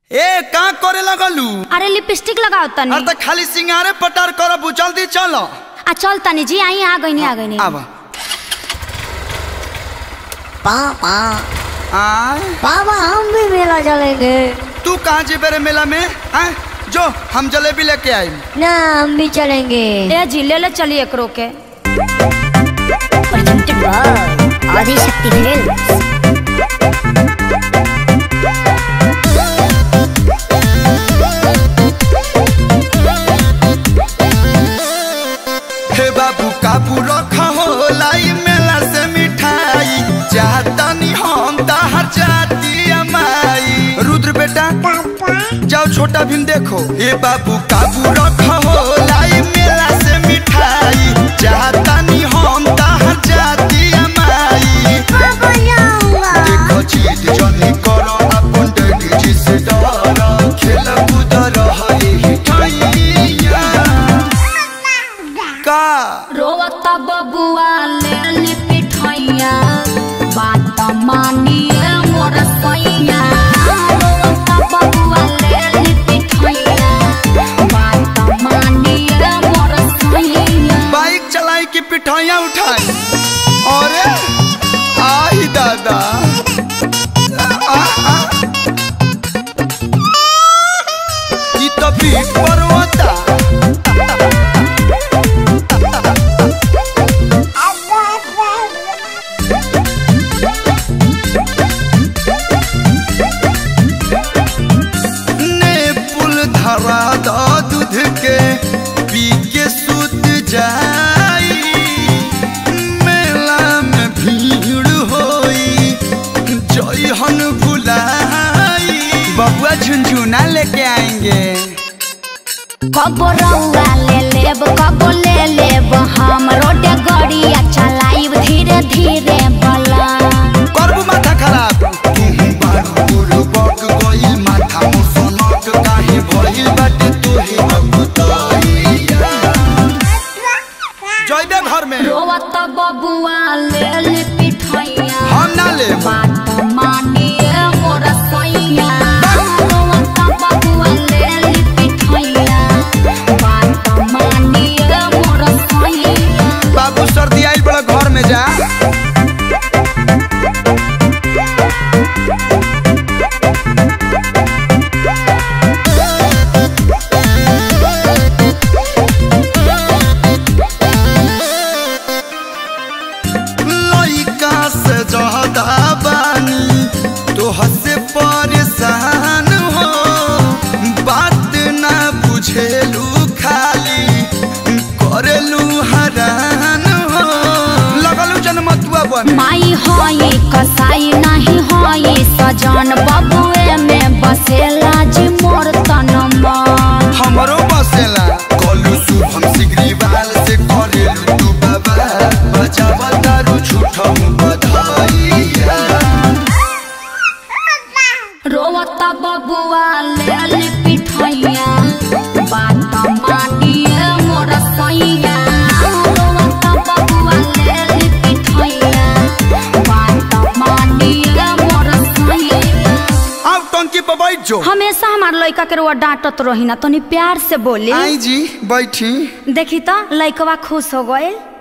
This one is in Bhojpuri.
ए का करे लगलू अरे लिपस्टिक लगाओ तनी अरे त खाली सिंगारे पटार करब जल्दी चल आ चल तनी जी आई आ गईनी आ गईनी आब पापा आय पापा हम भी मेला चलेंगे तू कहाँ जेबे रे मेला में आय जो हम जलेबी लेके आई ना हम भी चलेंगे ए जी ले ले चलिए एकरो के presented by आदि शक्ति फिल्म्स हे बाबू काबू रखा हो लाई मेला से मिठाई चाहतनी हम तहर जाती अमाई रुद्र बेटा जाओ छोटा भीम देखो हे बाबू काबू रखा हो लाई मेला से मिठाई चाहतनी हम तहर जाती अमाई देखो चीज जनी करो अपन डैडी जी से डरो खेल कूद रही हिठाइया का रोवता बबुआ ले ली पिठैया बात मानिए मोर सैया रोवता बबुआ ले ली पिठैया बात मानिए मोर सैया बाइक चलाई की पिठाइयाँ उठाई अरे आई दादा आ, आ। ई तो पीठ पर होता ने पुल धरा द दूध के पी के सुत जाई मेला में भीड़ होई जइहन भुलाई बबुआ झुनझुना लेके आएंगे कब रउआ ले लेब कब ले लेब हम रोडे गड़िया चलाइब धीरे धीरे बला करबू माथा खराब तुहु बारू बुरबक गइल माथा मुसनक काहे भइल बाटे तोहे अबुतइया जइबे घर में रोवत बबुआ ले ली पिठैया हम ना लेब बात मानिए मोर सैया रोवत बबुआ ले ली पिठैया बात मानिए मोर सैया बाबू सर्दी आइल बड़ा घर में जा लइका से जहदा बानी तोह से परेशान हो बात ना बुझेलू खाली करेलू हरान हो लगलू जनमतुआ बने माई होई कसाई नहीं होई सजन बबुए में बसेला जी मोर तनमा हमरो बसेला कलू शुभम सिगरीवाल से करेलू तू बाबा बजावा तारू झूठम बधाइया रोवता बबुआ ले ली पिठैया बात मानिए मोर सैया रोवता बबुआ ले ली पिठैया बात मानिए मोर सैया अब टंकी पर बैठ जो हमेशा हमार लड़का के रुआ डांटत रही ना तनी प्यार से बोली आई जी बैठी देखी तो लड़कवा खुश हो गए